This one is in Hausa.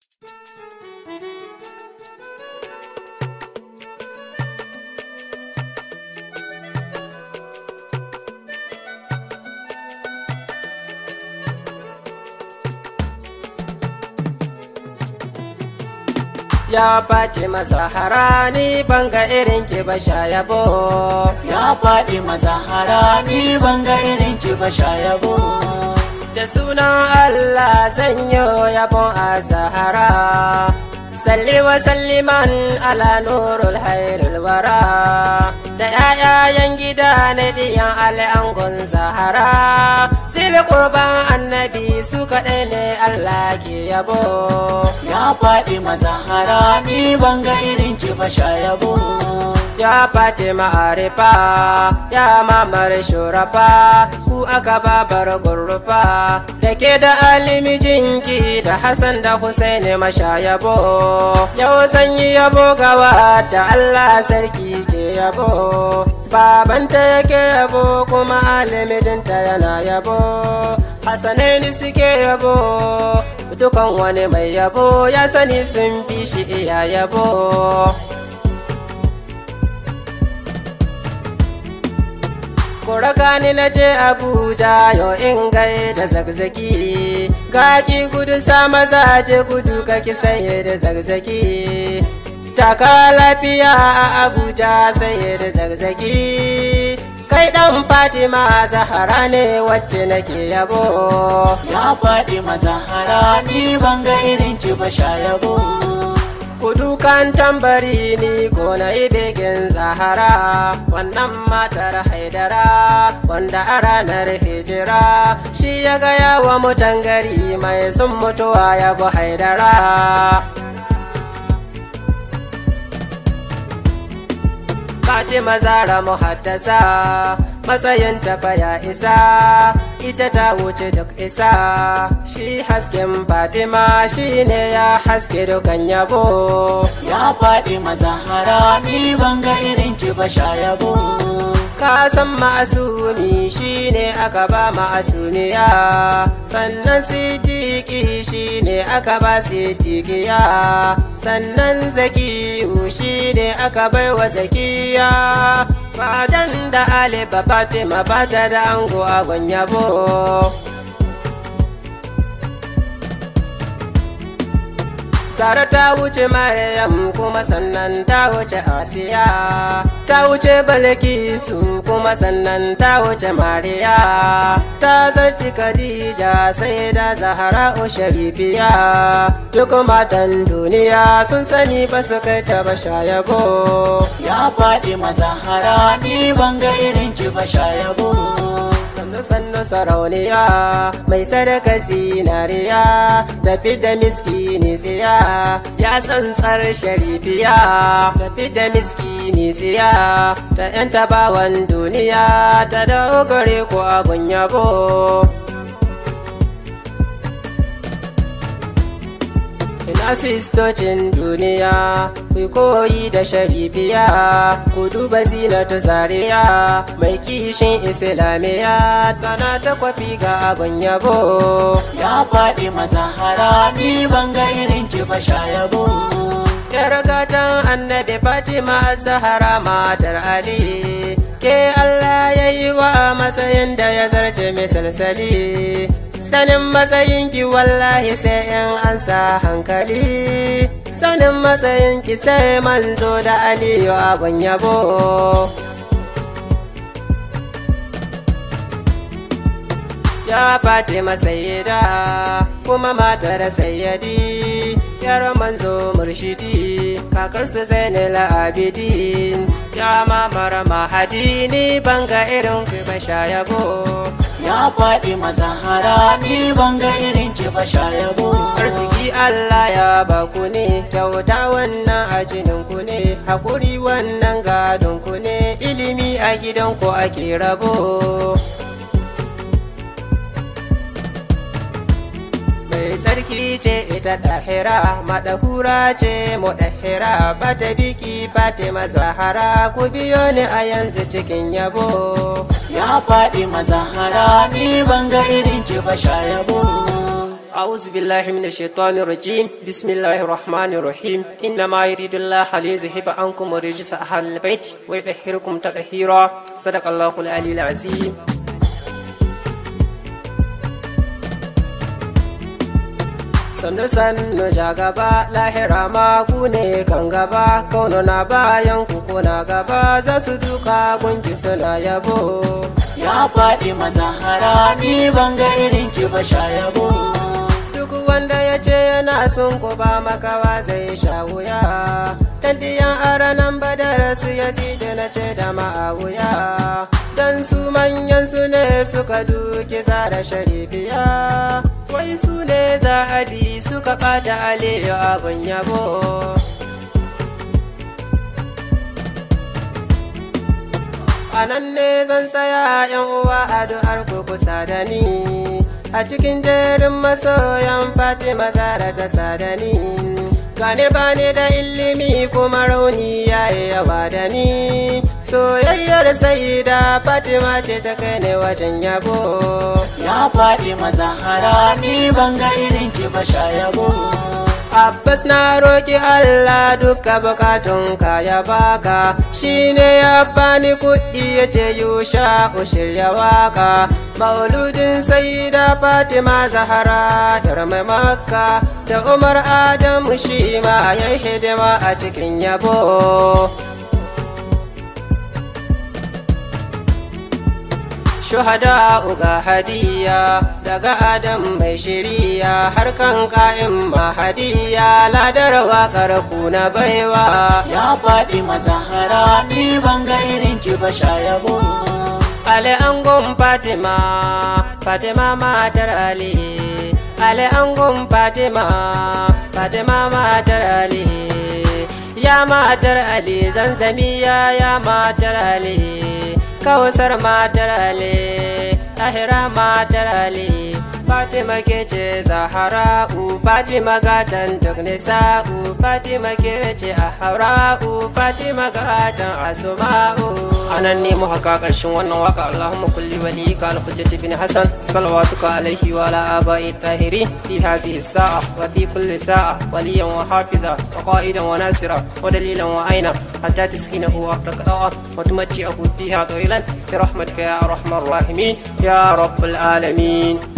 ya face mazahara ni banga irin ki ba sha yabo ya faɗi mazahara ni banga irin ki ba sha yabo da sunan Allah zan yi yabon a zahara salli wa salliman ala nurul hairul wara da yayayen gida na diyan al'angon zahara sil kurban annabi su kaɗai ne Allah ke yabo ya faɗi mazahara ni banga irin ki ba sha yabo ya face ma'arifa ya mamar shurafa ku aka babar gurrufa da ke da alimi jinki da hassan da husaini mashayabo yau zan yi yabo gawa da allah sarki ke yabo babanta yake yabo kuma alimijinta yana yabo hassanaini suke yabo dukan wani mai yabo ya sani sun fi shi iya yabo Kuraka ni na je Abuja yau in gai da zagzaki Gaki gudu sa maza je gudu kaki saye da zagzaki Taka lafiya a Abuja saye da zagzaki Kai dan Fatima Zahara ne wacce nake yabo ya faɗi mazahara ni banga irin ki ba sha yabo Kudukan tambari ni ko na yi begen zahara wannan matar haidara wanda a ranar hijira shi ya gaya wa mutan gari mai sun mutuwa ya bu haidara Fatima Zara muhaddasa matsayin tafa ya isa ita ta wuce duk isa shi hasken Fatima shi ne ya haske dukan yabo ya faɗi mazahara ni banga irin ki ba sha yabo ka san ma'asumi shi ne aka ba ma'asumiya sannan siddiƙi shi ne aka ba siddiƙiya sannan zakiyu shi ne aka bai wa zakiya fadan da ali ba fatima ba ta da ango a yabo Sara ta wuce Maryam kuma sannan ta wuce Asiya ta wuce Balkisu kuma sannan ta wuce Mariya ta zarci Khadija sai da Zahra Sharifiya duk matan duniya sun sani ba su kai ta ba yabo ya faɗi mazahara ni banga irin ki ba sha yabo sannu sannu sarauniya mai sadaka zinariya tafi da miskini tsiya ya tsantsar sharifiya tafi da miskini tsiya ta yan tabawan duniya ta dogare ko abun yabo Ina sistocin duniya, ku koyi da sharifiya, ku duba zinatu zariya, mai kishin islamiya, tana ta kwafi ga abin yabo. ya faɗi mazahara ni banga irin ki ba sha yabo Yar gatan annabi Fatima Zahara matar Ali, ke Allah ya yi wa matsayin da ya zarce misalsali. Sanin matsayinki wallahi sai in an sa hankali, sanin matsayinki sai manzo da Aliyu abun yabo. ya Fatima sayyida kuma matar sayyadi yar manzo murshidi kakar su zainal abidin ya mamara mahadi ni banga irin ku ba yabo ya faɗi mazahara ni banga irin ki ba sha yabo arziki Allah ya baku ne kyauta wannan a jinin ku ne hakuri wannan gadon ku ne ilimi a gidan ku ake rabo mai sarki ce ita ɗahira maɗahura ce mu ɗahira ba ta biki ba ta mazahara ku biyo ni a yanzu cikin yabo ya faɗi mazahara ni banga irin ki ba sha yabo أعوذ بالله من الشيطان الرجيم بسم الله الرحمن الرحيم إنما يريد الله ليذهب عنكم الرجس أهل البيت ويطهركم تطهيرا صدق الله العلي العظيم sannu sannu ja gaba lahira ma ku ne kan gaba kauno na bayan ku kuna gaba za su duka gunki suna yabo ya faɗi mazahara ni ban ga irin ki ba sha yabo duk wanda ya ce yana son ku ba makawa zai sha wuya tantiyan aranan badar su ya da na ce da ma'awuya dan su manyan su ne suka duki zara sharifiya wai su ne za a bi suka ɓata aliyu abin yabo a nan ne zan tsaya yan uwa addu'ar ku kusa da ni a cikin jerin masoyan fatima zara ta sadani gane ba ne da ilimi kuma rauni ya yi yawa da ni soyayyar da fatima ce ta kai ne wajen yabo ya faɗi mazahara ni ban ga irin ki ba sha yabo Abbas na roki Allah duka bukatun ka ya baka shine ya bani kuɗi ya ce yusha shirya waka mauludin saida Fatima Zahara yar mai makka da Umar Adamu shi ma ya hidima a cikin yabo shuhada uga hadiya daga adam mai shiriya har kan ka'in mahadiya ladar waƙar ku na baiwa ya faɗi mazahara ni ban ga irin ki ba sha yabo ale angon fatima fatima matar ali ale angon fatima fatima matar ali ya matar ali zanzamiya ya matar ali kawusar matar ale tahira matar ale fatima ke ce zahara'u fatima gatan duk nisa'u fatima ke ce a haura'u fatima gatan asuma'u anan ne mu haka karshen wannan waka allahumma kulli wali ka alhujjati bin hasan salawatuka alaihi wa ala abai tahiri fi hadhihi sa'a wa fi kulli sa'a waliyan wa hafiza wa qa'idan wa nasira wa dalilan wa aina hatta taskinahu wa taqa'a wa tumatti'ahu fiha tawilan bi rahmatika ya arhamar rahimin ya rabbal alamin